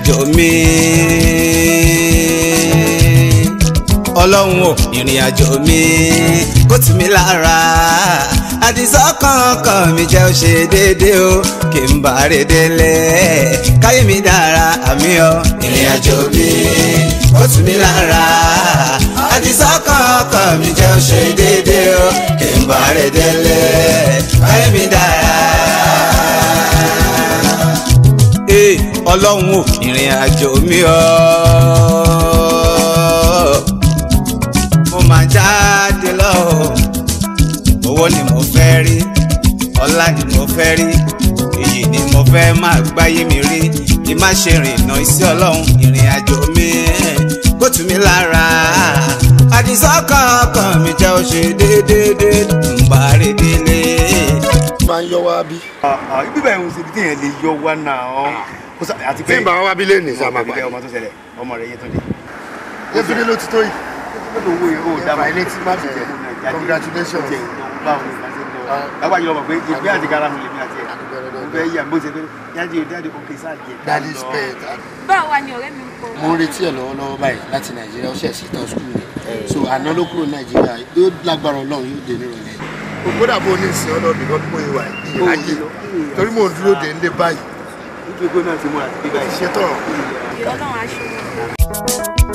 àjò mi ọlọ́run ò ìrìn àjò mi kó tì mí lára àdìsọ́kàn mi jẹ́ ó ṣe déédéé o kí n bá rè délé káyé mi dára àmì ọ ìrìn àjò mi kó tì mí lára àdìsọ́kàn mi jẹ́ ó ṣe déédéé o kí n bá rè délé káyé mi dára ee ọlọ́run ò ìrìn àjò mi ọ́ mo máa jáde lọ owó ni mo fẹ́ rí ọlá ni mo fẹ́ rí èyí ni mo fẹ́ máa gbáyé mi rí kí má ṣe rìnà iṣẹ́ ọlọ́run ìrìn àjò mi kó tù mí lára àdìsọ́kàn ọkàn mi jẹ́ ó ṣe déédéé ń bá rí délé. máa ń yọ wá bí. ibi báyìí ń ṣe ibi téèyàn lè yọ wá náà kó sá àti tí n bá wá bí lẹ́nìí sá máa ọmọ gbà. ọmọ tó ṣẹlẹ̀ ọmọ rẹ̀ yé tó dé. yétúndé ló ti tó yìí. lọ́dọ̀ owó yẹn ó dá Ẹ̀fà ilé tí má fi jẹ. Congratulations. báwo ni wọ́n ṣe ń lọ. lágbà yìí lọ́mọ pé ìgbé àti gara mi lèmi àti ẹ̀. mo fẹ́ yà bó ṣe fẹ́ jáde jáde òkè sáà jẹ. daddy spent. báwo wá ni ọ̀rẹ́ mi ń kọ́. mo ń retí ẹ̀ lọ́wọ́lọ́wọ́ báyìí láti nàìjíríà ó ṣẹ̀ sí tán skul rẹ̀ so àná ló kúrò nàìjíríà yóò lágbára ọlọ́run yóò dé nírọ̀lẹ́. kódà bó ní ìsìn ọlọ́ọ̀bì kan pé ìwà ìrájì torí mò ń dúró dé nílé báyìí nítorí pé náà ti mú àti bíbá ṣé tọ̀rọ̀ ọlọ́run aṣọ wọn.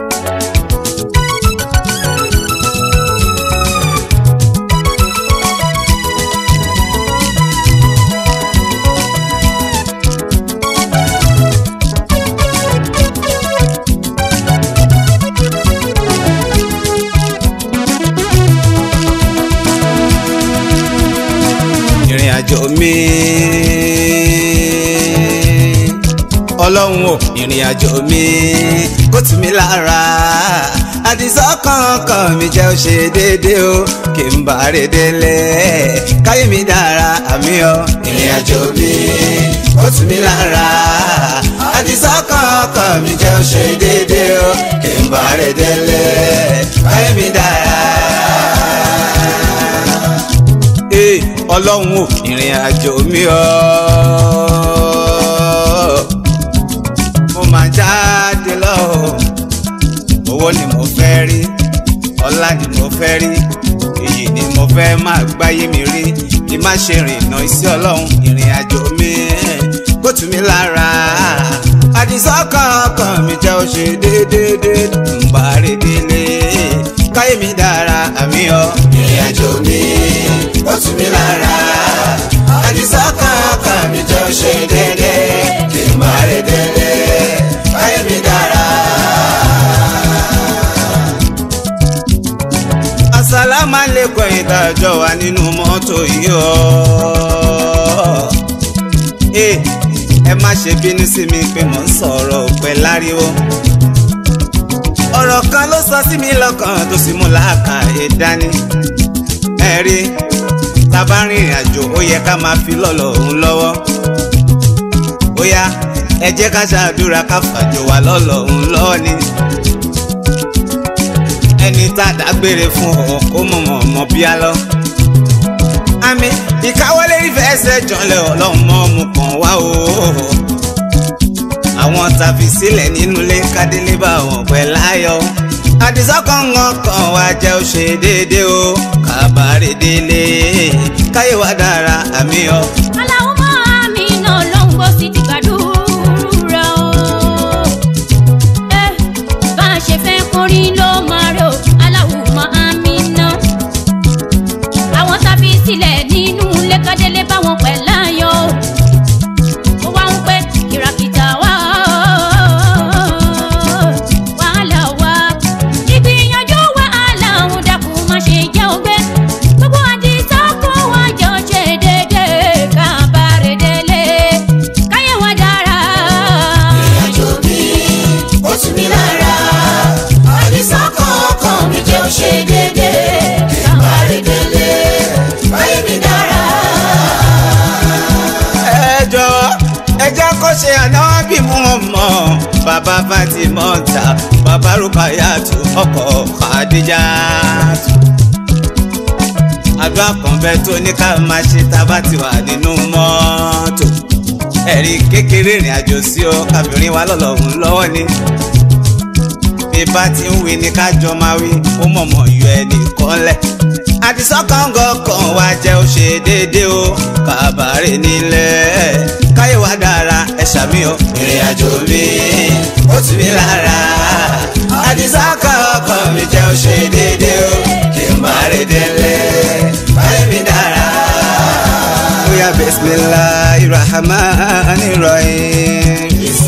ìrìn àjò mi ọlọ́run ò ìrìn àjò mi kó tì mí lára àdìsọ́kàn ọkàn mi jẹ́ ó ṣe déédéé o kí n bá rè délé káyé mi dára àmì ọ ìrìn àjò mi kó tì mí lára àdìsọ́kàn ọkàn mi jẹ́ ó ṣe déédéé o kí n bá rè délé káyé mi dára ee ọlọ́run ò ìrìn àjò mi ọ́ mo máa jáde lọ owó ni mo fẹ́ rí ọlá ni mo fẹ́ rí èyí ni mo fẹ́ máa gbáyé mi rí kí má ṣe rìnà iṣẹ́ ọlọ́run ìrìn àjò mi kó tù mí lára àdìsọ́kàn ọkàn mi jẹ́ ó ṣe déédéé ń bá rí délé káyé mi dára àmì ọ ìrìn àjò mi ó tù mí lára àdìsọ́kàn ọkàn mi jẹ́ ó ṣe déédéé kí n bá rí délé káyé mi dára. Assalamu alaikum ìdájọ́ wa nínú mọ́tò yìí ọ́. Ẹ ẹ má ṣe bínú sí mi pé mò ń sọ̀rọ̀ òpẹ́ láriwo. Ọ̀rọ̀ kan ló sọ sí mi lọ́kàn tó sì mú làákàyè dání. Ẹ rí tábà rìnrìn àjò ó yẹ ká máa fi lọ́lọ́ òun lọ́wọ́. Ó yá ẹ jẹ́ ká ṣàdúrà ká fàjò wà lọ́lọ́ òun lọ́wọ́ ni ẹni tá a dágbére fún ọ kó mọ̀mọ́ mọ́ bí a lọ. àmì ìkáwọ́lé ìfẹsẹ̀ jọlẹ̀ ọlọ́mọ mu kàn wá o. àwọn tàbí sílẹ̀ nínú ilé kádélé bá wọn pẹ́ láyọ̀. àdìsọ́kàn kan wá jẹ́ ó ṣe déédéé o kábàárẹ̀ délé káyé wá dára àmì ọ. aláwọ̀ máa mi náà ló ń gbọ́ sí ti gbàdúrà o. ẹ bá a ṣe fẹ́ kọrin ló máa rò aláwọ̀ máa mi náà. àwọn tàbí sílẹ̀ nínú lẹ́kọ̀délé báwọn pẹ̀ láyọ̀ o. ó wá ń pẹ́ kìràkìtà wá wàhálà wá ìgbìyànjú wàhálà òun dàkú má ṣe jẹ́ ògbé gbogbo àdìsá kó wá jọ ṣe déédéé ká bá rè délé káyé wá dára. ìrìnàjò mi ó tù mí lára àdìsọ́kàn ọkàn mi jẹ́ ó ṣe déédéé ká má rí délé káyé mi dára. ẹ jọ̀ọ́ ẹ jẹ́ kó ṣe ànábì mú wọn mọ́ bàbá Fatima ta bàbá Rukayatu ọkọ Khadijatu àdúrà kan bẹ tó ní ká máa ṣe tá a bá ti wà nínú mọ́tò ẹ̀rí kékeré ìrìn àjò sí ọ káfíńrin wa lọ́lọ́run lọ́wọ́ ni bí bá ti ń wí ni kájọ máa wí ó mọ̀mọ́ yọ ẹnì kan lẹ̀ àdìsọ́kàngọ́ kan wá jẹ́ ó ṣe déédéé o kàbàárẹ̀ nílẹ̀ káyé wa dára ẹ ṣàmì o ìrìn àjò mi ó tù mí lára àdìsọ́kàngọ́ kan mi jẹ́ ó ṣe déédéé o kí n bá rẹ̀ délé káyé mi dára. bóyá bisimilahi rahman rahim.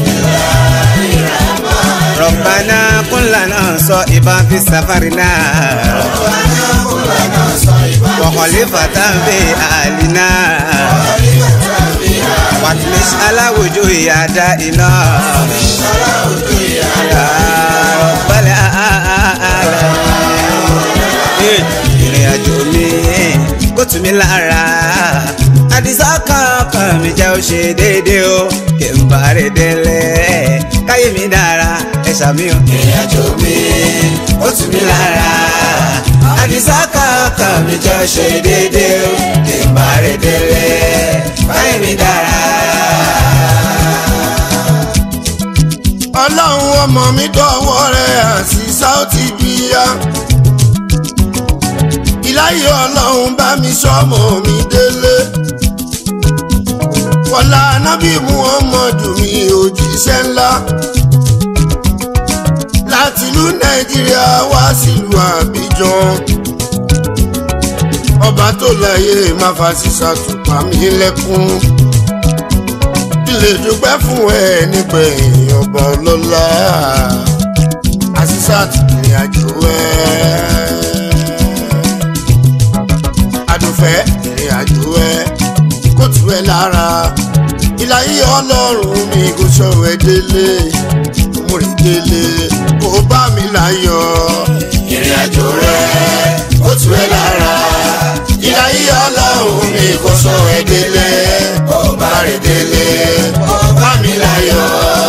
ربنا كن لنا صائبا في سفرنا وخليفة في أهلنا واطمس على وجوه أعدائنا يا رب العالمين ìrìn àjò mi kó tù mí lára àdìsá kankan mi jẹ́ ó ṣe déédéé o kí n bá rè délé káyé mi dára ẹ ṣàmì o. ìrìn àjò mi kó tù mí lára àdìsá kankan mi jẹ́ ó ṣe déédéé o kí n bá rè délé káyé mi dára. ọlọ́run ọmọ mi dọ̀wọ́ rẹ̀ àti sáùtì bíyá ìláyé ọlọ́run bá mi sọ́mọ mi délé wọlá anábì muhammadu mi òjíṣẹ́ ńlá láti ìlú nàìjíríà wá sílùú àbíjan ọba tó láyé má fa sísá tùpá mi lẹ́kún ilé dúpẹ́ fún ẹ nígbẹ̀yìn ọba ọlọ́lá àṣìṣà ti ìrìn àjò ẹ. adùnfẹ́ ìrìn àjò ẹ kó tù ẹ lára ìlàyé ọlọ́run mi kò sọ̀rọ̀ ẹ délé mo rìn délé kó bá mi láyọ̀ ìrìn àjò rẹ kó tù ẹ lára ìlàyé ọlọ́run mi kò sọ̀rọ̀ ẹ délé kó bá rìn délé kó bá mi láyọ̀.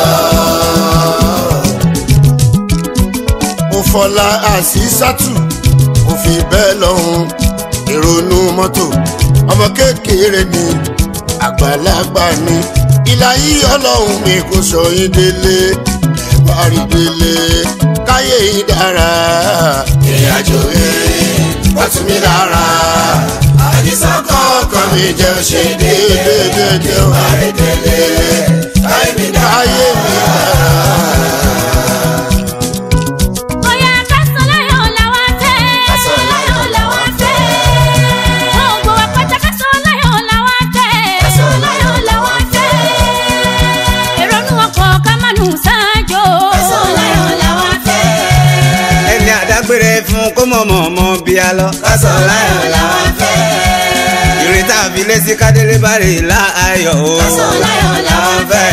mo fọlá àṣìṣàtù mo fi bẹ́ẹ̀ lọ́hùn ìrònú mọ́tò ọmọ kékeré ni àgbàlagbà ni ìlà yìí ọlọ́run mi kò sọ yín délé ẹ bá rí délé káyé yìí dára ìrìn àjò yìí wọ́n tún mi lára àdìsá kọ̀ọ̀kan mi jẹ́ ṣe déédéé ó bá rí délé káyé mi dára. Bóyá kásánláyọ̀ làwa fẹ́. Kásánláyọ̀ làwa fẹ́. Gbogbo wa pátá kásánláyọ̀ làwa fẹ́. Kásánláyọ̀ làwa fẹ́. Èrònú ọkọ̀ ká má nù sáájò. Kásánláyọ̀ làwa fẹ́. ẹni àdágbére fún kó mọ̀mọ́ mọ́ bí a lọ. kásán láyọ̀ làwa fẹ́. ìrètà àfilé sí kádélé bá rè láàyò o. Kásánláyọ̀ làwa fẹ́.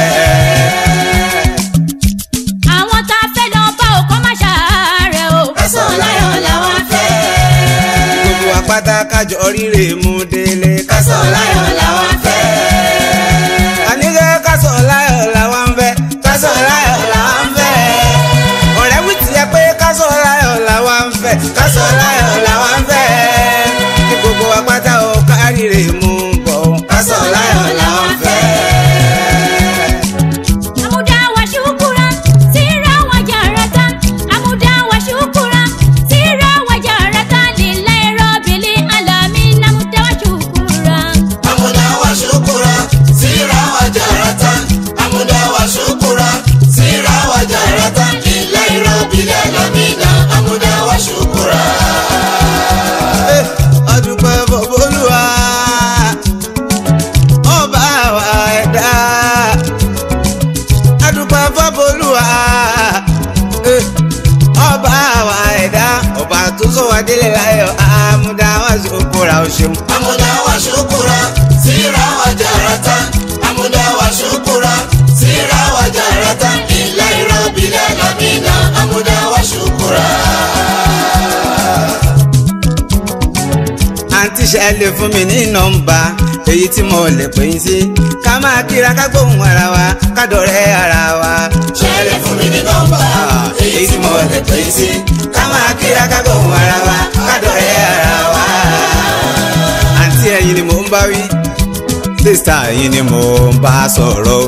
Àwọn tá a fẹ́ lọ bá òkọ́ má ṣàárẹ̀ o. Kásánláyọ̀ làwa fẹ́. gbogbo apáta kájọ oríire mú délé. Kásán láyọ̀ làwa fẹ́. àníkẹ́ kásán láyọ̀ làwa ń fẹ́. kásán láyọ̀ làwa ń fẹ́. ọ̀rẹ́ wí tiẹ̀ pé kásán láyọ̀ làwa ń fẹ́. kásán láyọ̀ làwa ń fẹ́. kí gbogbo apáta ò káríire mú bọ̀. kásán láyọ̀ làwa ń fẹ́. Amuda wa shukura, sira wa jarata. Amuda wa shukura, sira wa jarata. Lillahi rabbil alamin. Amuda wa shukura. Amuda wa shukura, sira wa jarata. Amuda wa shukura, sira wa jarata. Lillahi rabbil alamin. Amuda wa shukura. ọdúpẹ́ bọ̀bọ̀lúwa ọba wa ẹ̀dá ọdúpẹ́ bọ̀bọ̀lúwa ọba wa ẹ̀dá ọba tó sọ wá délé láyọ̀ àmúdá wá sí òkúra o ṣeun. Amuda wa shukura, sira wa jarata. Amuda wa shukura, sira wa jarata. Lillahi rabbil alamin. Amuda wa shukura. àǹtí ṣe lè fún mi ní nọ́mbà èyí tí mo lè pè yín sí ká máa kíra ká gbóhùn ara wa ká dọ̀rẹ́ ara wa. Ṣẹlẹ̀ fún mi ní nọ́mbà, èyí tí mo lè pè yín sí ká máa kíra ká gbóhùn ara wa ká dọ̀rẹ́ ara wa. àǹtí ẹ̀yin ni mò ń bá wí sísá yìí ni mo bá sọ̀rọ̀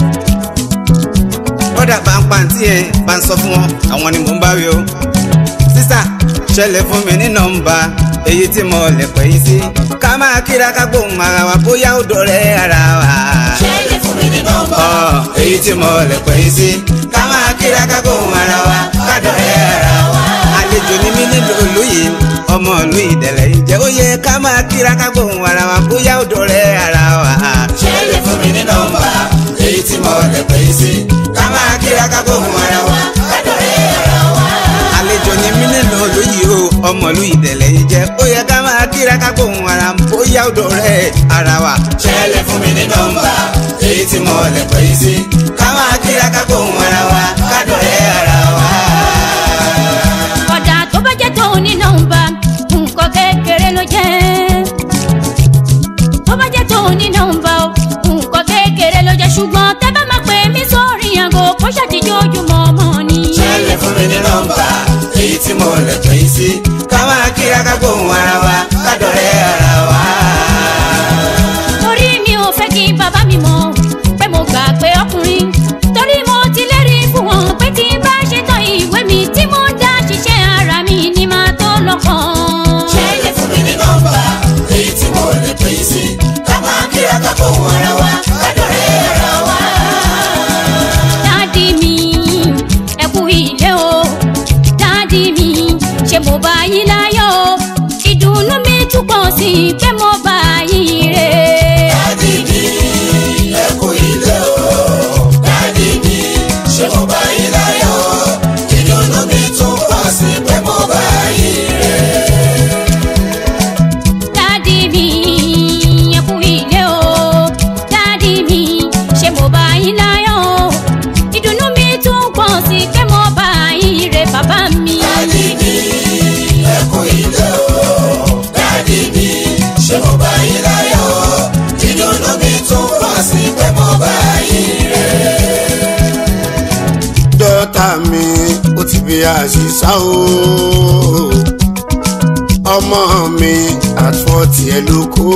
kódà pàǹpàǹtì ẹ̀ bá ń sọ fún wọn àwọn ni mò ń bá wí o sísá ṣẹlẹ̀ fún mi ní nọ́mbà èyí tí mo lè pè yín sí ká máa kíra ká gbóhùn ara wa bóyá ó dọ̀rẹ́ ara wa. ṣẹlẹ̀ fún mi ní nọ́mbà. Ọ̀, èyí tí mo lè pè yín sí ká máa kíra ká gbóhùn ara wa ká dọ̀rẹ́ ara wa. àlejò ni mí nílùú ìlú yìí ọmọ ìlú ìdẹ̀lẹ̀ yìí jẹ́ ó yẹ ká máa kíra ká gbóhùn ara wa bóyá ó dọ̀rẹ́ ara wa. ṣẹlẹ̀ fún mi ní nọ́mbà. èyí tí mo lè pè é sí. ká máa kíra ká gbóhùn ara wa. kádọ̀rẹ́ ara wa. àlejò ni mí nínú ìlú yìí o ọmọ ìlú ìdẹ̀lẹ̀ yìí jẹ́ ó yẹ ká máa kíra ká gbóhùn ara bóyá ó dọ̀rẹ́ ara wa. ṣẹlẹ̀ fún mi ní nọ́mbà. èyí tí mo lè pè é sí. ká máa kíra ká gbóhùn ara wa kádọ̀rẹ́ ara wa. kódà tó bá jẹ́ tó ní nọ́mbà nǹkan kékeré ló jẹ́ tó bá jẹ́ tó ní nọ́mbà o nǹkan kékeré ló jẹ́ ṣùgbọ́n tẹ́ bá máa pè mí sórí àgọ́ kó ṣàtijọ́ ojúmọ́ ọmọ ni. ṣẹlẹ̀ fún mi ní nọ́mbà. èyí tí mo lè pè é sí. ká máa kíra ká gbóhùn ara wa kádọ̀rẹ́ ara wa. torí mi ò fẹ́ kí bàbá mi mọ̀ pé mo gbà pé ọkùnrin torí mo ti lérí fún wọn pé tí n bá ṣetán ìwé mi tí mo dá ṣiṣẹ́ ara mi ni màá tó lọ́kàn. ṣẹlẹ̀ fún mi ní nọ́mbà. èyí tí mo lè pè é sí. ká máa kíra ká gbóhùn ara wa. kádọ̀rẹ́ ara wa. dádì mi ẹ kú ilé o dádì mi ṣé mo bá yín láyọ̀ o ìdùnnú mi túbọ̀ sí i pé mo bá yín rè dádì mi ẹ kú ilé o. dádì mi ṣé mo bá yín láyọ̀. ìdùnnú mi tún pọ̀ sí pé mo bá yín rè. dádì mi ẹ kú ilé o dádì mi ṣé mo bá yín láyọ̀ o ìdùnnú mi túbọ̀ sí i pé mo bá yín rè bàbá mi. dádì mi ẹ kú ilé o. dádì mi ṣé mo bá yín láyọ̀. ìdùnnú mi tún pọ̀ sí pé mo bá yín rè. dọ́tà mi ó ti bí àṣìṣà o ọmọ mi àtúwọ̀ tiẹ̀ ló kó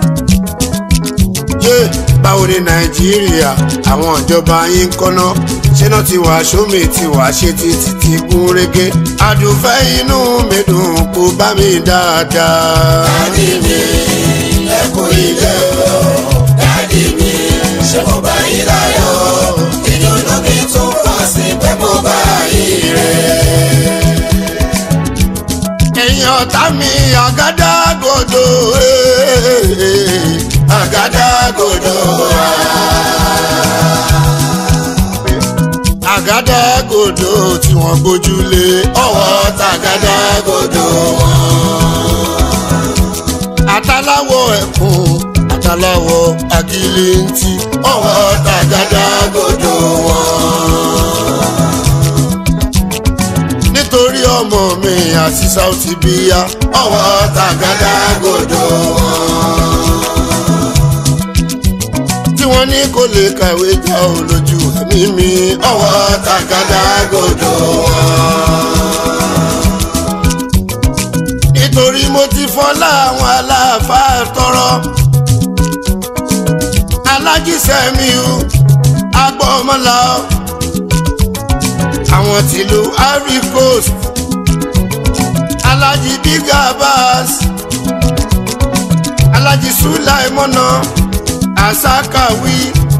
yé báwo ni nàìjíríà àwọn ìjọba yín ń kọ́ná ṣé náà ti wà sómi ti wà ṣe ti ti ti gún régé àdùnfẹ́ inú mi dùn kó bá mi dáadáa. dádì mi ẹ kú ilé o. dádì mi ṣé mo bá yín láyọ̀. ìdùnnú mi tún pọ̀ sí pé mo bá yín rè. ẹ̀yin ọ̀tá mi àgádágodo eh, àgádágodo àgádágodo tí wọ́n gbójúlé ọwọ́ tàgádágodo wọn. àtàláwọ̀ ẹ̀kún àtàláwọ̀ àgìlìntì ọwọ́ tàgádágodo wọn nítorí ọmọ mi àti sáùtì bíyá ọwọ́ tàgádágodo wọn. tí wọ́n ní kò lè kàwé já o lójú ẹ̀mí mi ọwọ́ tàgádágodo wọn. nítorí mo ti fọlá àwọn aláàfáà tọrọ alájísẹ́mi o agbọ́mọlá o àwọn tìlú ivory coast alhaji big abbas alhaji sulaimona asakawi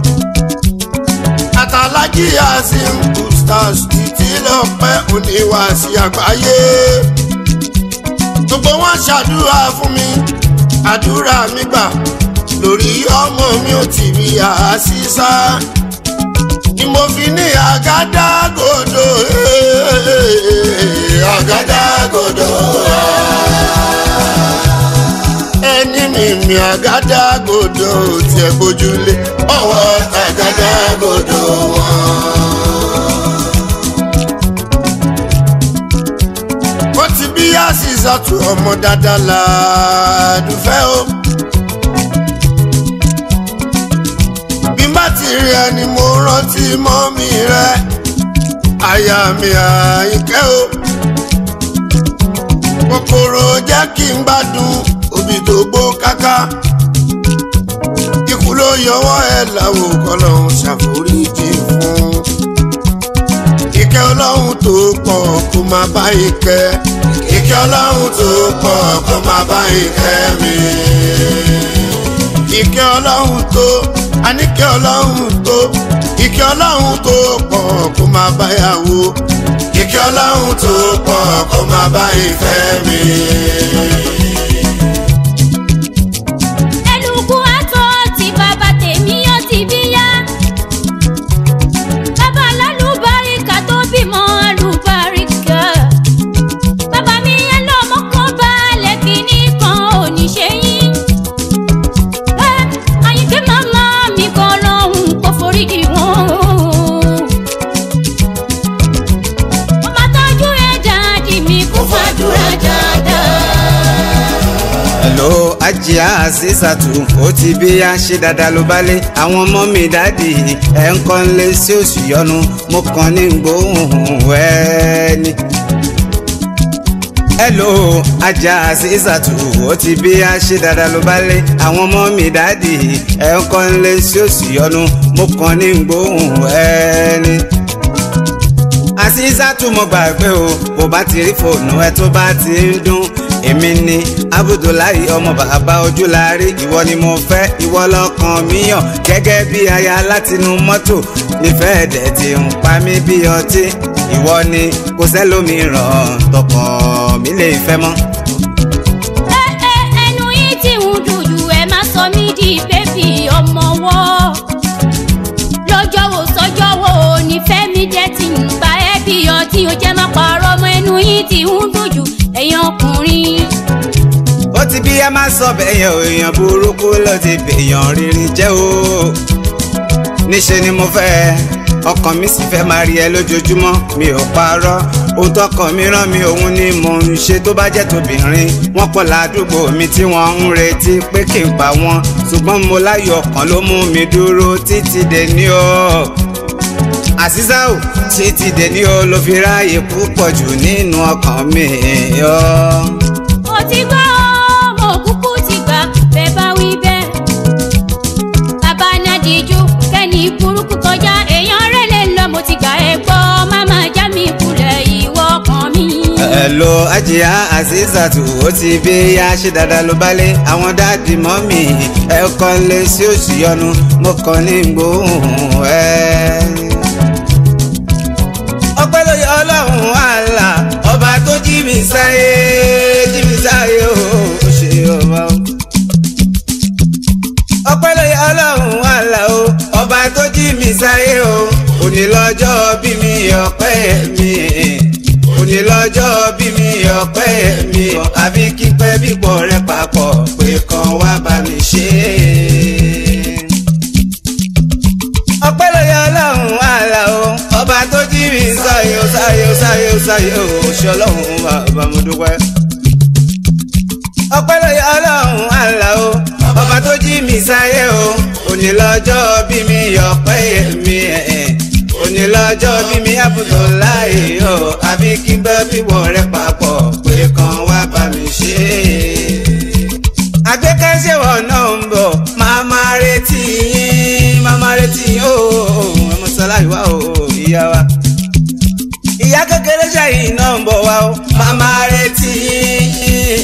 àtàlájì asim ustaz títí lọ́pẹ́ oníwàásí àgbáyé gbogbo wọn ṣàdúrà fún mi àdúrà mi gbà lórí ọmọ mi ò tì rí àṣìṣà ni mo fi ní àgádágodo eh, àgádágodo ẹni mi mi àgádágodo tiẹ̀ gbójúlé ọwọ́ àgádágodo wọn. ó ti bí àṣìṣàtú ọmọ dáadáa làádùfẹ́ o. bí n bá ti rí ẹni mo rántí mọ́mí rẹ àyà mi àyíkẹ́ o. kòkòrò jẹ́ kí n gbádùn òbí tó gbó káká. ikú yọwọ́ ẹ̀ láwo kọ́lọ́hún ṣàforíjì fún. ìkẹ́ ọlọ́run tó pọ̀ kó máa bá ìkẹ́. ìkẹ́ ọlọ́run tó pọ̀ kó máa bá ìkẹ́ mi. ìkẹ́ ọlọ́run tó àníkẹ́ ọlọ́run tó ìkẹ́ ọlọ́run tó pọ̀ kó máa bá yàwó. ìkẹ́ ọlọ́run tó pọ̀ kó máa bá ìfẹ́ mi. ẹlùkù àtọ tí bàbá tèmi ó ti bí yá. bàbá lálùbáríkà tó bímọ àlùbáríkà. bàbá mi yẹn lọ́mọ kan balẹ̀ kìíní kan ò ní ṣe yín. ẹ àyìnkẹ́ màmá mi kan lọ́hùn kó foríjì wọn. ọmọ tọ́jú ẹ̀ dáàdì mi kó fàdúrà dáadáa. hello ajá àṣìṣàtù ó ti bí a ṣe dáadáa ló bá lé àwọn ọmọ mi dáàdì ẹ̀ ń kọ́ ń lé sí oṣù yọnu mo kàn ní gbóhùn ẹni. hello ajá àṣìṣàtù ó ti bí a ṣe dáadáa ló bá lé àwọn ọmọ mi dáàdì ẹ̀ ń kọ́ ń lé sí oṣù yọnu mo kàn ní gbóhùn ẹni àṣìṣàtú mo gbàgbé o bó bá ti rí fóònù ẹ tó bá ti ń dún èmi ni abudulayi ọmọ bàbá ojúlárí ìwọ ni mo fẹ́ ìwọ lọ́kàn mi yàn gẹ́gẹ́ bí aya látinú mọ́tò nífẹ̀ẹ́ dẹ̀ ti ń pa mí bí ọtí ìwọ ni kò sẹ́lómìíràn tọkàn mi lè fẹ́ mọ́. ẹ ẹ ẹnu yìí tí ń dùdù ẹ má sọ mí di bébì ọmọ wọ́ lọ́jọ́ wo sọ́jọ́ wo nífẹ̀ẹ́ mi jẹ́ ti ń gba ẹ́ bí ọtí o jẹ́ má parọ́ ọmọ ẹnu yìí tí ń dùdù ẹ̀yin ọkùnrin. ó ti bí ẹ má sọ bẹ́ẹ̀ yẹn o èèyàn burúkú ló ti bèèyàn rírì jẹ́ o níṣẹ́ ni mo fẹ́ ọkàn mi sì fẹ́ máa rí ẹ lójoojúmọ́ mi ò parọ́ ohun tọkàn mi rán mi òun ni mò ń ṣe tó bá jẹ́ tóbìnrin wọ́n pọ̀ ládùúgbò mi tí wọ́n ń retí pé kí n pa wọ́n ṣùgbọ́n mo láyọ̀ ọkàn ló mú mi dúró títí dé ní o àṣìṣà ò títí dé ní o ló fi ráàyè púpọ̀ jù nínú ọkàn mi yọ. mo ti gbọ́ mo kúkú ti gbà bẹ́ẹ̀ bá wí bẹ́ẹ̀. bàbá nàdíjú kẹ́ni burúkú kọjá èèyàn rẹ̀ lè lọ mo ti gbà ẹ gbọ́ máma já mi kulẹ̀ ìwọ kan mi. Hello ajiya azizatu ó ti bí ya ṣe dáadáa ló bá lé àwọn dáàdì mọ́mì ẹ kọ́ lé sí òsì yọnu mo kàn ní gbóhùn ẹ. ọpẹ́ ló yẹ ọlọ́run àlà ọba tó jí mi sáyé jí mi sáyé o ó ṣe ọba o. ọpẹ́ ló yẹ ọlọ́run àlà o ọba tó jí mi sáyé o òní lọ́jọ́ bí mi ọpẹ́ mi òní lọ́jọ́ bí mi ọpẹ́ mi àbí kípẹ́ bípọ̀ rẹ papọ̀ pé kan wá bá mi ṣe é. ọpẹ́ ló yẹ ọlọ́run àlà o ọba tó jí mi sáyé o sáyé o sáyé o sáyé o ṣe ọlọ́run bàbá mo dúpẹ́. ọpẹ́ ló yẹ ọlọ́run àlà o ọba tó jí mi sáyé o òní lọ́jọ́ bí mi ọpẹ́ mi ẹ̀ òní lọ́jọ́ bí mi àbùtò láì o àbí kí bẹ́ bíwọ̀ rẹ papọ̀ pé kan wá bá mi ṣe é. àgbékẹ́sẹ̀wọ̀ náà ń bọ̀ máa máa retí yín máa máa retí yín o ọmọ sọlá ìwà o ìyá wa. ìyá kékeré sẹ́yìn náà ń bọ̀ wá o máa máa retí yín.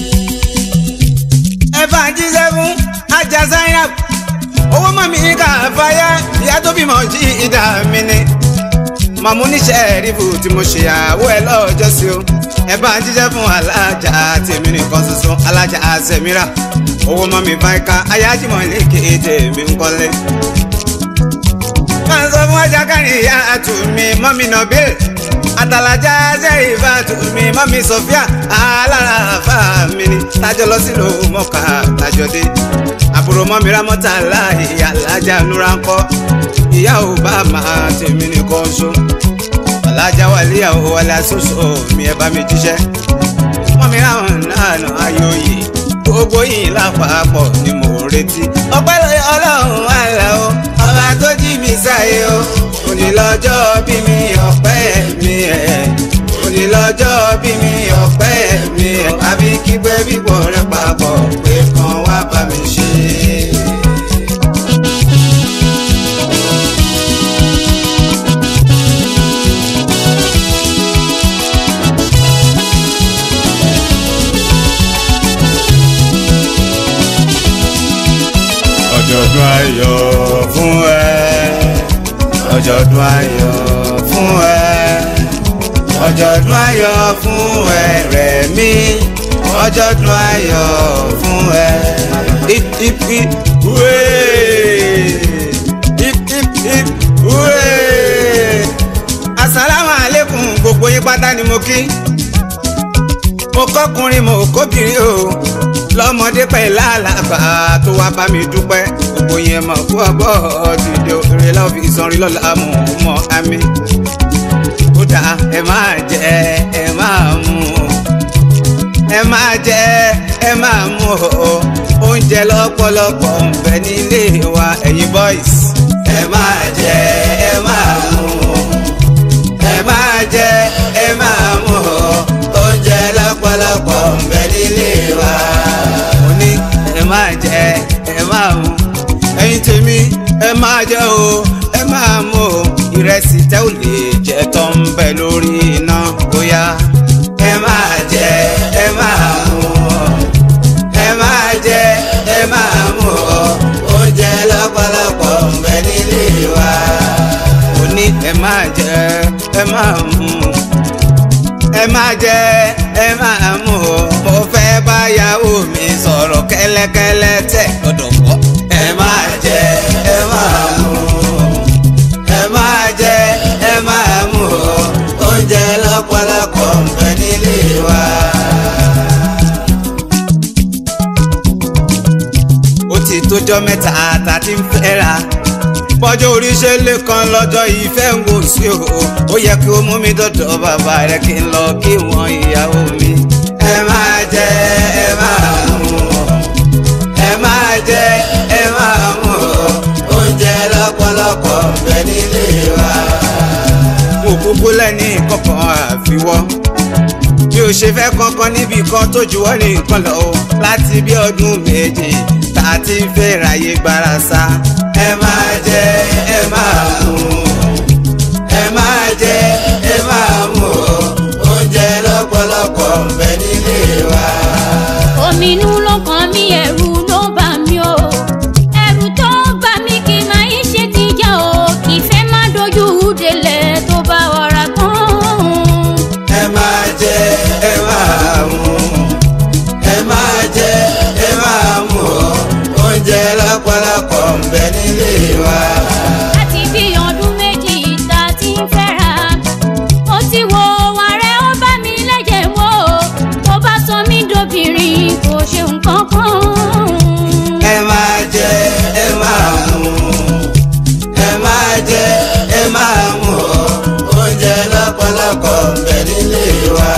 ẹ bá ń jíṣẹ́ fún ajá zainab owó mọ̀ mí kà fáyà ìyá tó bímọ jí ìdá mi ni màmú níṣẹ́ rífù tí mo ṣe àwọ ẹ lọ́jọ́ sí o ẹ bá ń jíjẹ́ fún alájà tèmi nìkan ṣoṣo alájà àṣẹmíra owó mọ̀ mi fáìka ayájímọ̀ ilé kéde mi ń kọ́lé. máa ń sọ fún ajá kárin ìyá àtúnmí mọ́mí nọ́bìl àtàlájà ṣe ìfà àtúnmí mọ́mí sọfíà alára àfà mi ni tájọ lọ sílùú mọ́kà tájọ dé àbúrò mọ́mi rámọ́tà láàyè alájà núra ń kọ́ ìyá ò bá máa tèmi nìkan ṣó alájà wà léyàwó wálé aṣoṣo mi ẹ bá mi jíṣẹ́ mọ́mi ráwọn náà nà ayòyè gbogbo yìí lápapọ̀ ni mò ń retí ọpẹ́ lóye ọlọ́run àlà o ọba tó jí mi sáyé o òní lọ́jọ́ bí mi ọpẹ́ mi ẹ̀ òní lọ́jọ́ bí mi ọpẹ́ mi ẹ̀ àbí kígbẹ́ bíbọ̀ rẹ papọ̀ pé kan wá bá mi ṣe. ọjọ́dún ayọ̀ fún ẹ ọjọ́dún ayọ̀ fún ẹ ọjọ́dún ayọ̀ fún ẹ Rẹ̀mí ọjọ́dún ayọ̀ fún ẹ. hip hip hip hooray hip hip hip hooray asalaamu aleykum gbogbo yín pátá ni mo kí mo kọkùnrin mo kóbìnrin o lọ́mọdé pẹ̀lú àlàgbà tó wá bá mi dúpẹ́ gbogbo yẹn mọ̀ kú ọgbọ́ dìde òrè lọ́ọ́ fi ìsanrin lọ́la mú mọ́ àmì kódà ẹ máa jẹ ẹ máa mú ẹ máa jẹ ẹ máa mú o oúnjẹ lọ́pọ̀lọpọ̀ ń bẹ nílé wa ẹ̀yin boys ẹ máa jẹ ẹ máa mú ẹ máa jẹ ẹ máa mú o oúnjẹ lọ́pọ̀lọpọ̀ ń bẹ nílé wa mo ní ẹ máa jẹ ẹ máa mú ẹ̀yin tèmi ẹ máa jẹ o ẹ máa mú o ìrẹsì tẹ́ ò lè jẹ tó ń bẹ lórí iná bóyá ẹ máa jẹ ẹ máa mú o ẹ máa jẹ ẹ máa mú o oúnjẹ lọ́pọ̀lọpọ̀ ń bẹ nílé wa mo ní ẹ máa jẹ ẹ máa mú ẹ máa jẹ ẹ máa mú o mo fẹ́ báyàwó mi sọ̀rọ̀ kẹ́lẹ́kẹ́lẹ́ tẹ̀ gbọ́dọ̀ gbọ́ ẹ máa jẹ ẹ máa mú ẹ máa jẹ ẹ máa mú o oúnjẹ lọ́pọ̀lọpọ̀ ń bẹ nílé wa. ó ti tójọ́ mẹ́ta tá a ti ń fẹ́ra bọ́jọ́ oríṣẹ́ lè kan lọ́jọ́ ìfẹ́ ń wò sí o ó yẹ kí o mú mi dọ̀dọ̀ bàbá rẹ kí n lọ kí wọ́n ìyàwó mi. ẹ máa jẹ ẹ máa mú ẹ máa jẹ ẹ máa mú oúnjẹ lọ́pọ̀lọpọ̀ ń bẹ nílé wa. mo kúkú lẹ́ni kankan àfiwọ́ bí o ṣe fẹ́ kankan níbi kan tó juwọ́ ní nǹkan lọ o láti bí ọdún méje tá a ti ń fẹ́ ráyè gbára sá. ẹ máa jẹ ẹ máa mú ẹ máa jẹ ẹ máa mú oúnjẹ lọ́pọ̀lọpọ̀ ń bẹ nílé wa. ominú ló kàn mí ẹ̀rù ló bà mí o ẹ̀rù tó bà mí kì máa ń ṣe tìjà o kì í fẹ́ má dojú délẹ̀ tó bá ọ̀rá tán. ẹ máa jẹ ẹ máa mú ẹ máa jẹ ẹ máa mú oúnjẹ lọ́pọ̀lọpọ̀ ń bẹ nílé wa. láti bí ọdún méjì tá a ti ń fẹ́ra ó ti wo ààrẹ ó bá mi lẹ́jẹ̀ wò ó bá sọ mí dobìnrin kò ṣe nǹkan kan. ẹ máa jẹ ẹ máa mú ẹ máa jẹ ẹ máa mú oúnjẹ lọ́pọ̀lọpọ̀ ń bẹ nílé wa.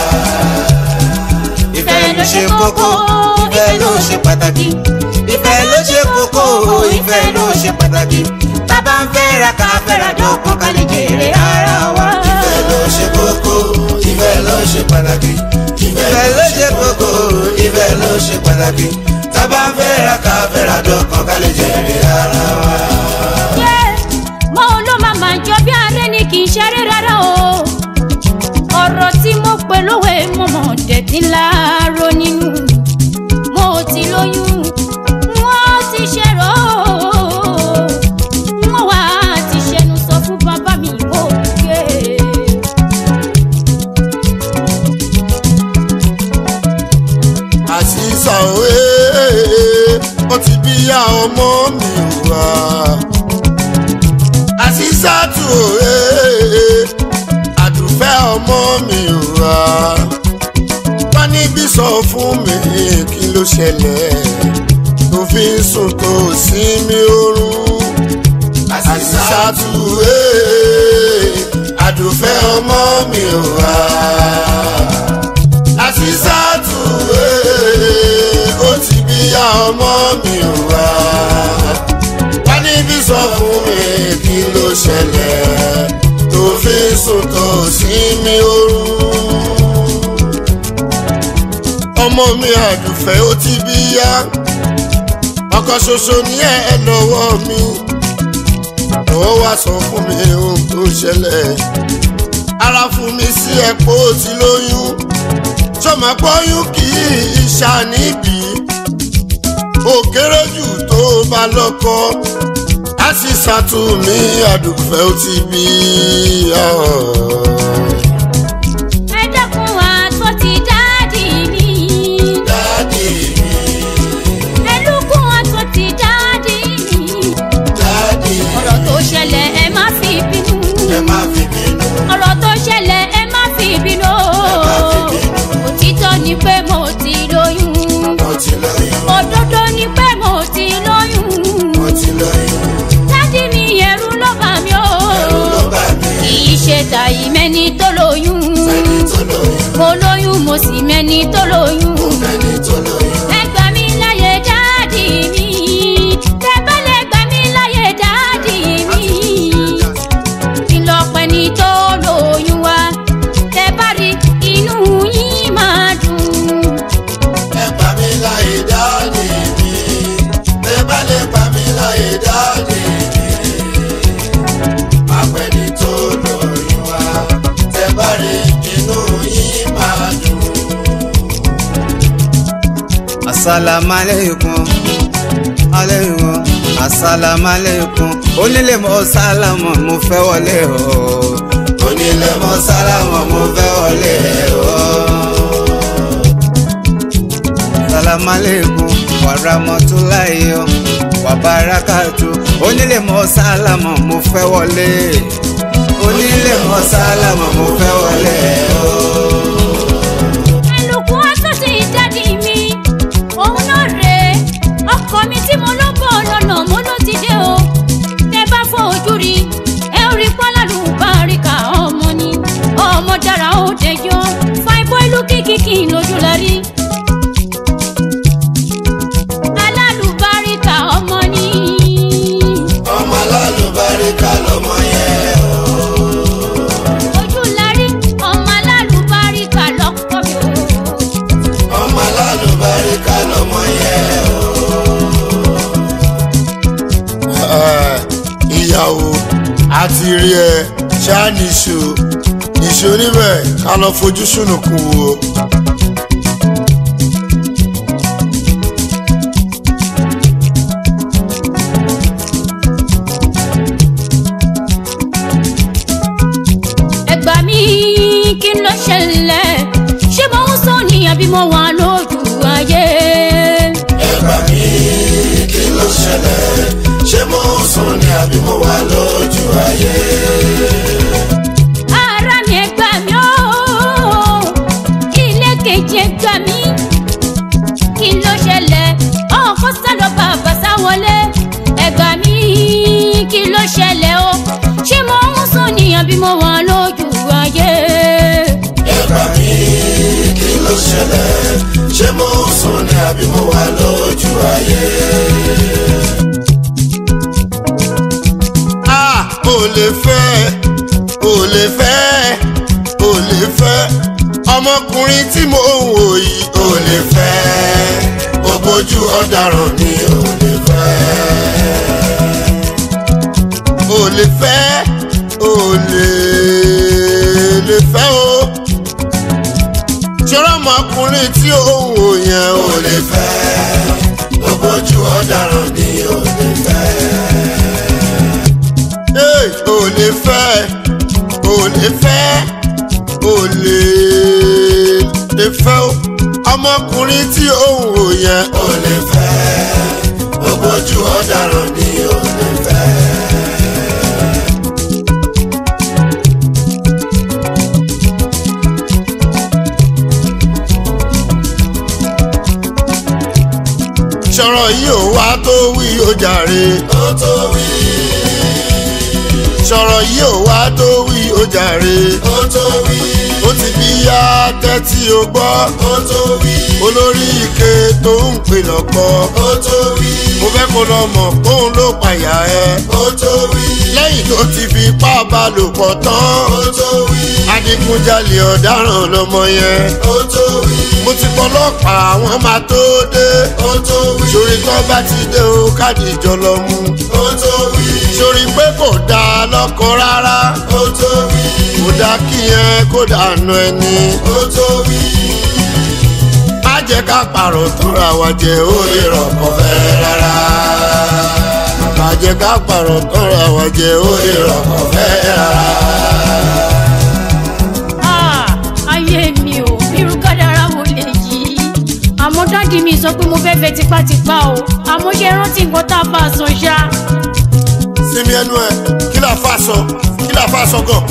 ìfẹ́ ló ṣe kókó ìfẹ́ ló ṣe pàtàkì ìfẹ́ ló ṣe kókó ìfẹ́ ló ṣe pàtàkì bàbá ń fẹ́ra ká fẹ́ra dọ́kun ká lè jèrè ara wa. ìfẹ́ ló ṣe kókó ìfẹ́ ló ṣe pàtàkì ìfẹ́ ló ṣe kókó ìfẹ́ ló ṣe pàtàkì tábà ń fẹ́ra ká fẹ́ra dọ́kun ká lè jèrè ara wa. Yeah, mo ló máa máa jọ bí arẹ ni kì í ṣeré rárá o ọ̀rọ̀ tí mo pè lówe mo mọ̀ dẹ̀tí láàárọ̀ nínú mo ti lóyún wọ́n ti ṣẹ̀rọ wọ́n wá ti ṣẹnu sọ fún bàbá mi mo ké. àṣìṣà òwe ó ti bí ya ọmọ mi wá. àṣìṣà tù òwe àdùfẹ́ ọmọ mi wá. wọ́n níbí sọ fún mi kí ló ṣẹlẹ̀ tó fi ń sùn tó sí mi oorun. àṣìṣà tù òwe àdùfẹ́ ọmọ mi wá àṣìṣàtù ee ó ti bí ya ọmọ mi wá wá níbí sọ fún mi kí ló ṣẹlẹ̀ tó fi sùn tó sí mi oorun ọmọ mi àdùfẹ́ ó ti bí ya ọkọ ṣoṣo ní ẹ lọ́wọ́ mi ó wá sọ fún mi ohun tó ṣẹlẹ̀ ara fún mi sí ẹ̀pọ̀ tí lóyún sọmọ pọ́yún kì í ṣàníbì ó kéré jù tó bá lọ́kọ á sì ṣàtúnmí àdùfẹ́ ó ti bí ẹ dákun àtọ́ ti dáàdì mi. dáàdì mi ẹlúkún àtọ́ ti dáàdì mi. dáàdì ọ̀rọ̀ tó ṣẹlẹ̀ ẹ má fi bínú. ẹ má fi bínú ọ̀rọ̀ tó ṣẹlẹ̀ ẹ má fi bínú. má fi bínú. òtítọ́ ni pé mo ti lóyún. mo ti lóyún òdodo ni pé mo ti lóyún. mo ti lóyún dádì mi ẹ̀rù ló bà mí o. ẹ̀rù ló bà mí kì í ṣe tàyí mẹ́ni tó lóyún. ẹni tó lóyún mo lóyún mo sì mẹ́ni tó lóyún. ẹni tó lóyún ẹ gbà mí láyé dáàdì mi. tẹ bá lè gbà mí láyé dáàdì mi. kí lọ pẹ́ ni tó lóyún wa. tẹ bá rí inú yín máa dùn. ẹ gbà mí láyé dáàdì mi ẹ bá lè gbà mí láyé dáàdì mi apẹni tó lóyún wa tẹ bá rí inú yín máa dùn. asalaamualeykum aleykum asalaamualeykum onílé mo sálámọ̀ mo fẹ́ wọlé o onílé mo sálámọ̀ mo fẹ́ wọlé o. asalaamualeykum wàràmọ́túláyé o wàbárakàtú onílé mo sálámọ̀ mo fẹ́ wọlé onílé mo sálámọ̀ mo fẹ́ wọlé o. ẹlùkù àtúntì dáàdì mi òun náà rèé ọkọ mi tí mo ló bọ̀ lọ́nà mo ló ti dé o tẹ bá fojú rí ẹ ò rí pálálù báríkà ọmọ ni ọmọ dára ó dẹjọ fáìbọ ìlú kìkìkì lójú la rí. alálùbáríkà ọmọ ni ọmọ alálùbáríkà lọmọ yẹn o. ojú la rí ọmọ alálùbáríkà lọkọ mi o. ọmọ alálùbáríkà lọmọ yẹn o. ìyàwó àti rí ẹ ṣáà nìṣó nìṣó níbẹ̀ ká lọ fojú sùnùkùn wo. ẹ gbà mí kí ló ṣẹlẹ̀ ṣé mo ń sọ ní àbí mo wà lójú ayé. ẹ gbà mí kí ló ṣẹlẹ̀ ṣé mo ń sùn ní àbí mo wà lójú ayé. ara mi ẹ gbà mí ó ilé kejì ẹ gbà mí kí ló ṣẹlẹ̀ ọkọ sálọ bàbá sáwọlé ẹ gbà mí kí ló ṣẹlẹ̀ o ṣé mo ń sọ ní àbí mo wà lójú ayé. ẹ gbà mí kí ló ṣẹlẹ̀ ṣé mo ń sùn ní àbí mo wà lójú ayé. a ò lè fẹ́ ò lè fẹ́ ò lè fẹ́ ọmọkùnrin tí mo ń wò yìí ò lè fẹ́ ògbójú ọ̀daràn ni ò lè fẹ́ ò lè fẹ́ ò lè lè fẹ́ o ṣọ́rọ́ ọmọkùnrin tí ó ń wò yẹn ò lè fẹ́ ògbójú ọ̀daràn ni ò lè fẹ́. Hey, ò lè fẹ́ ò lè fẹ́ ò lè lè fẹ́ o ọmọkùnrin tí ó ń wò yẹn ò lè fẹ́ ògbójú ọ̀daràn ni ò lè fẹ́. sọ̀rọ̀ yìí ò wá tó wí ó jàre ó tó wí sọ̀rọ̀ yìí ò wá tó wí ó jàre ó tó wí ó ti bí yá tẹ́tí o gbọ́ ó tó wí olórí ike tó ń pè lọ́kọ́ ó tó wí mo fẹ́ kó lọ mọ̀ póun ló pàyà ẹ ó tó wí lẹ́yìn tó ti fi ipá bá lò pọ̀ tán ó tó wí adigunjalè ọ̀daràn lọmọ yẹn ó tó wí mo ti pọlọ́pàá àwọn máa tó dé ó tó wí sórí tán bá ti dé o káàdì ìjọ lọ mú ó tó wí sórí pé kò dáa lọ́kọ rárá ó tó wí kò dáa kí yẹn kó dànù ẹni ó tó wí má jẹ́ ká pààrọ̀ tóra wa jẹ́ ó lè rọ̀kọ̀ fẹ́rẹ́ rárá. jẹ́ ká pààrọ̀ tọ́ra wa jẹ́ ó lè rọ̀kọ̀ fẹ́ rárá. Ah, ayé mi ò irú kádàrá wo lè yí àmọ́ dáàdi mi sọ pé mo fẹ́ fẹ́ tipátipá o àmọ́ ṣe rántí nǹkan tá a bá a sọ ṣá. sinmi ẹnu ẹ kí la fa sọ kí la fa sọ gan.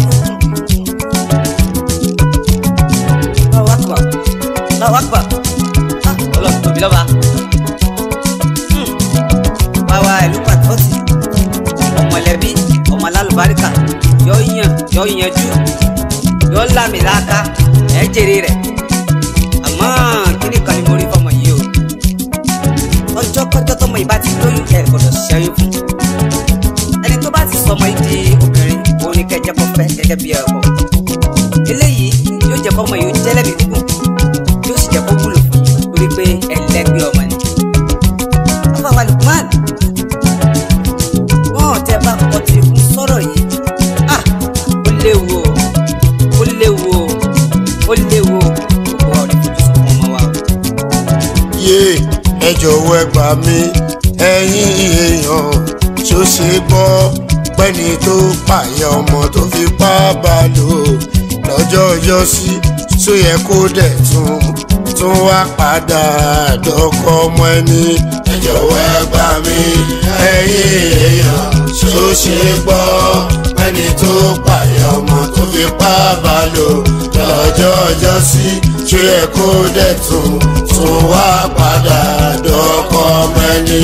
Allahu Akbar. Allahu Akbar. Ah, Ọlọ́run tóbi lọ́ba. Hmm. Wáwá ìlú pàtọ́tì. Ọmọlẹ́bí, ọmọ alálùbáríkà, yọ yàn, yọ yanjú, yọ lámìláka, ẹ jèrè rẹ̀. Àmọ́ kíní kan ni mo rí fọmọ yìí o. Ọjọ́ kọjọ́ tọmọ yìí bá ti lóyún ẹ̀ gbọ́dọ̀ ṣẹ́yìn fún. Ẹni tó bá ti sọmọ yìí di obìnrin, òun ni kẹjẹ kọ fẹ́ gẹ́gẹ́ bí ẹ̀kọ́ eléyìí yóò jẹ́ kọ́mọ yóò jẹ́ lẹ́mìí gígùn yóò sì jẹ́ kó wúlò fún yín torí pé ẹlẹ́gbẹ́ ọmọ ni. afáwa lukman wọn tẹ bá kọ́ ti kún sọ̀rọ̀ yìí ah ó léwu o ó léwu o ó léwu o gbogbo wa ò ní fojú sùn fún ọmọ wa o. yé ẹ jọ̀wọ́ ẹ gbà mí ẹ̀yin èèyàn ṣó ṣe gbọ́ pẹ́ni tó pààyàn ọmọ tó fi pa bá lò lọ́jọ́ ọjọ́ sí tó yẹ kó dẹ̀ tún tún wá padà dọ́kọ ọmọ ẹni. ẹ jọ̀wọ́ ẹ gbà mí ẹ̀yin èèyàn ṣó ṣe gbọ́ pẹ́ni tó pààyàn ọmọ tó fi pa bá lò lọ́jọ́ ọjọ́ sí tó yẹ kó dẹ̀ tún tún wá padà dọ́kọ ọmọ ẹni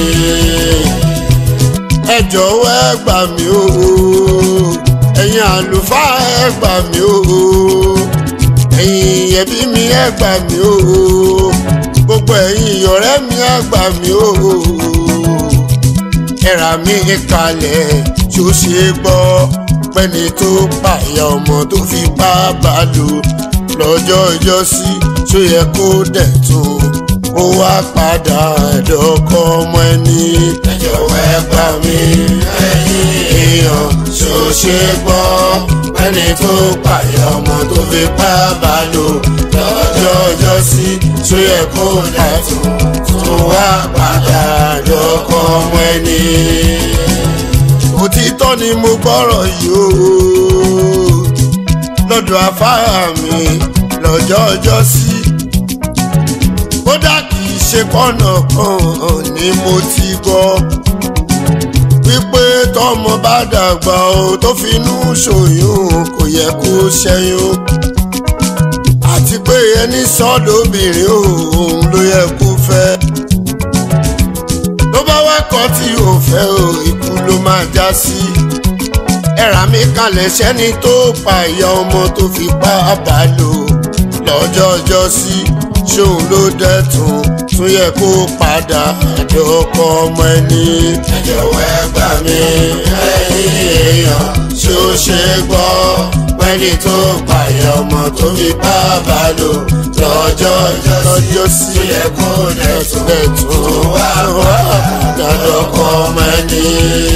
ẹ jọ̀wọ́ ẹ gbà mí o ẹ̀yin àlùfáà ẹ gbà mí o ẹ̀yin ẹbí mi ẹ gbà mí o gbogbo ẹ̀yin ọ̀rẹ́ mi ẹ gbà mí o ẹ̀rà mi kalẹ̀ tó ṣe gbọ́ pẹ́ni tó pààyà ọmọ tó fi bá bá lò lọ́jọ́ ìjọsí tó yẹ kó dẹ̀ tún ó wá padà ẹ̀dọ́kọ ọmọ ẹni. ẹ jọ̀wọ́ ẹ gbà mí ẹ̀yin èèyàn ṣó ṣe gbọ́ ẹni tó pààyà ọmọ tó fi pa bá lò lọ́jọ́ ọjọ́ sí tó yẹ kó dẹ̀tún tó wá padà ẹ̀dọ́kọ ọmọ ẹni. òtítọ́ ni mo gbọ́rọ̀ yìí o lọ́dọ̀ afárá mi lọ́jọ́ ọjọ́ sí kódà kì í ṣe pọ́nà kan ni mo ti gbọ́ wípé tọmọ bá dàgbà o tó finú ṣòyún kò yẹ kó ṣẹ́yún àti pé ẹni sọ́dọ̀bìnrin òun ló yẹ kó fẹ́ tó bá wá kọ́ tí ò fẹ́ o ikú ló máa já sí ẹ̀rà mi kalẹ̀ sẹ́ni tó pa ìyá ọmọ tó fi pa bá lò lọ́jọ́ ọjọ́ sí ṣóun ló dẹ́tun tún yẹ kó padà àjọkọ ọmọ ẹni. ẹ jọ̀wọ́ ẹ gbà mí ẹ̀yin èèyàn ṣó ṣe gbọ́ pẹ́ni tó pààyà ọmọ tó fi bá bá lò lọ́jọ́ lọ́jọ́ sí tún yẹ kó dẹ́tun tún wá padà àjọkọ ọmọ ẹni.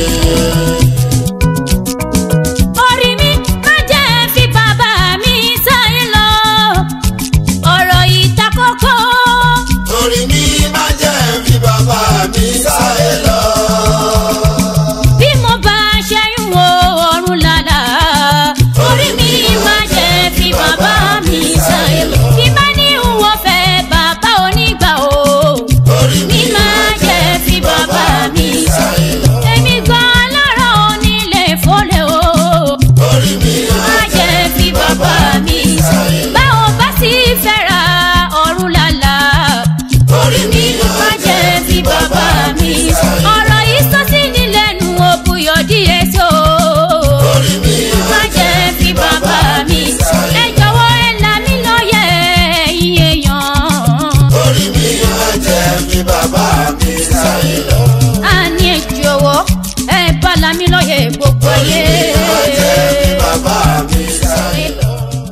orí mi má jẹ́ fi bàbá mi sáyé lọ ọ̀rọ̀ ìtakókó orí mi má jẹ́ fi bàbá mi sáyé lọ. bí mo bá ṣẹ́yún wo ọ̀run lálá orí mi má jẹ́ fi bàbá mi sáyé lọ bí má ní wọ́n fẹ́ bàbá onígbà o orí mi má jẹ́ fi bàbá mi sáyé lọ èmi gan alára onílé fọlẹ́ o orí mi má jẹ́ fi bàbá mi sáyé lọ báwo bá sì fẹ́ra ọ̀run lálá orí mi má jẹ́ fi bàbá mi sáyé lọ ọ̀rọ̀ yìí sọ sí ní lẹ́nu òbúyọ̀ díẹ̀ so orí mi má jẹ́ fi bàbá mi ẹ jọ̀wọ́ ẹ là mí lóye ẹ̀yin èèyàn orí mi má jẹ́ fi bàbá mi sáyé lọ. a ní ẹ jọ̀wọ́ ẹ bá là mí lóye gbogbo ayé. má jẹ́ fi bàbá mi sáyé lọ.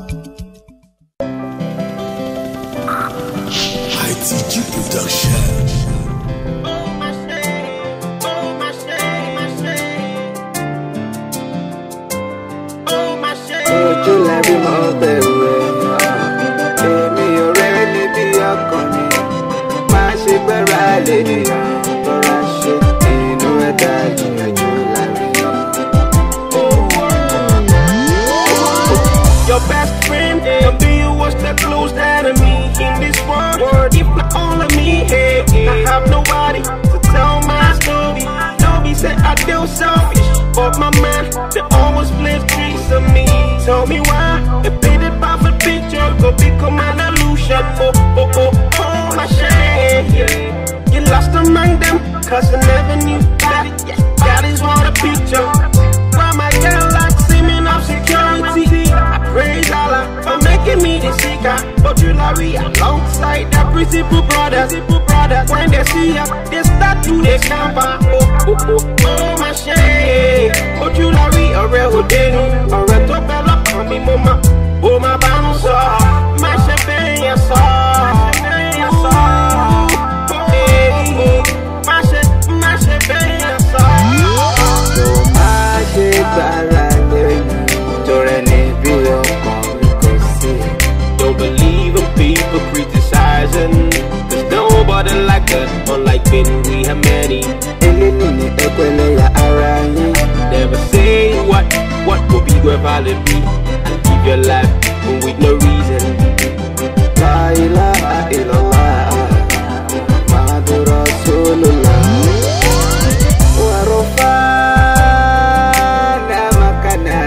ITG Production. ojú lẹ́bí mọ́ bẹ̀rù ẹ̀ èmi ò rẹ́ níbi ọkàn mi má ṣe gbẹ́ra lè nìyàn lọ́ra ṣe inú ẹ̀dá ìyànjú. cause I never knew that it, that is what a picture. Why my girl like seeming of security? I praise Allah for making me the seeker. But you Larry alongside the principal brothers. brothers. When they see ya, they start to the camper. Oh, oh, oh, oh, my shame. But you Larry, ọ̀rẹ́ òde nu, ọ̀rẹ́ tó bẹ́ lọ́kàn mi mo máa, ó máa bá ń sọ. Má ṣe bẹ́ẹ̀ yẹn sọ. Má ṣe bẹ́ẹ̀ yẹn sọ. Má ṣe, má ṣe bẹ́ẹ̀ yẹn sọ. tó má ṣe gbára lẹ́yìn torí níbi ọkàn mi kò sí. Don't believe in people criticizing. There's nobody like us, unlike Ben, we have many. eléyìí ni ẹgbẹ́lẹ́yà ara yín. Never say what, what will be where valid be. And live your life with no reason. La ilaha illallah, Muhammadu Rasulullah. Wa rafa'na makana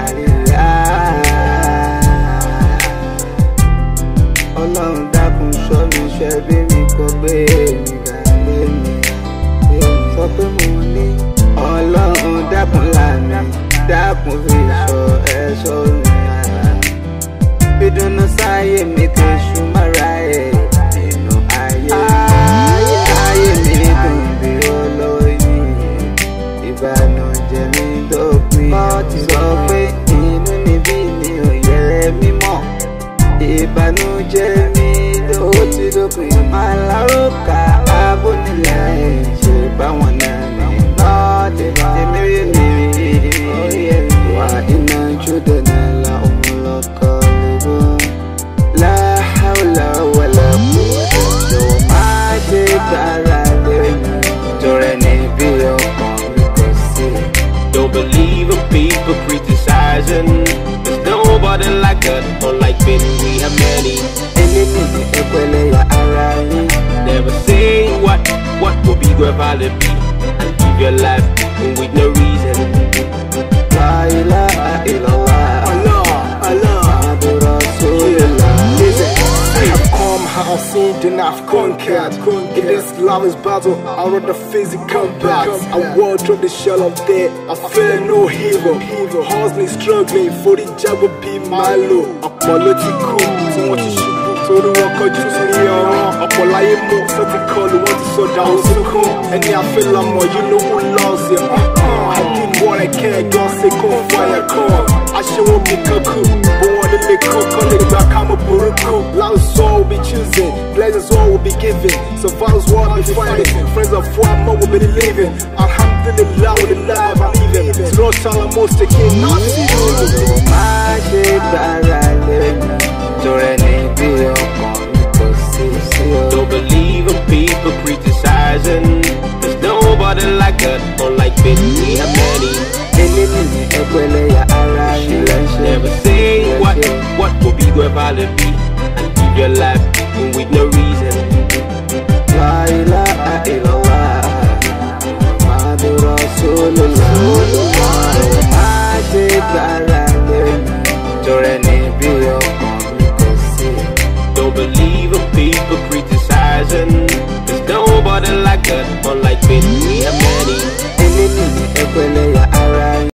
alillah. Ọlọ́run dákun ṣọ́ mi ṣẹ́ bí mi kò gbé mi ga lé mi. Sọ pé mo ní Ọlọ́run dákun là mí, dákun fi ṣọ́ ẹ̀ṣọ́ mi ara bidunu sáyé mi kò ṣùmọ́ra ẹ̀ nínú ayé ayé mi dùn bí olóyin ìbànújẹ́ mi dópin mo ti sọ pé inú níbí ni ò yẹ mímọ́ ìbànújẹ́ mi ló ti dópin máa lárúkà abónilẹ̀ ṣe báwọn náà ní lọ́ọ̀dẹ̀ èmi rí mi rí wà iná jùdẹ̀ náà la òun lọ́kọ́ lébó la hawla wala quwwata tó máa ṣe gbára lẹ́yìn torí níbi ọkàn mi kò sí. Don't believe in people criticizing. There's nobody like us, unlike Ben, we have many. eléyìí ni ẹgbẹ́lẹ́yà ara yín. Never say what, what will be where valid be. And live your life with no reason. La ilaha illallah. Muhammadu Rasulullah. I have come, I have seen, then I've conquered. In this lover's battle, I run the physical back. I walk through the shell of death. I fear no hero. Hustling, struggling, for the job will be my low. Apologetical, tí wọ́n ti ṣubú. Torí wọn kọjú sí ní ọ̀ràn. Ọ̀pọ̀ láyé mú sọ́tì kọlù, wọ́n ti sọ̀dà òsìkún. Ẹni àfẹ́lọ́mọ, you know who loves it. Uh-uh. I did what I can, God say kó fire come. Aṣẹ́wó mi kankan, bó wọn nílé kankan lè gbà ká mọ̀ burúkú. Love's all will be choosing, blessings all will be given. Survival's what we fighting, friends of what more will be living. Alhamdulillah with the life I'm living. Through Salamus taking nothing. Tó máa ṣe gbára lẹ́yìn torí níbi ọkàn mi kò sí sí o. Don't believe in people criticizing. There's nobody like us, unlike Ben, we have many. eléyìí ni ẹgbẹ́lẹ́yà ara yín. Never say what, what will be where valid be. And live your life with no reason. La ilaha illallah. Muhammadu Rasulullah. Tó máa ṣe gbára lẹ́yìn torí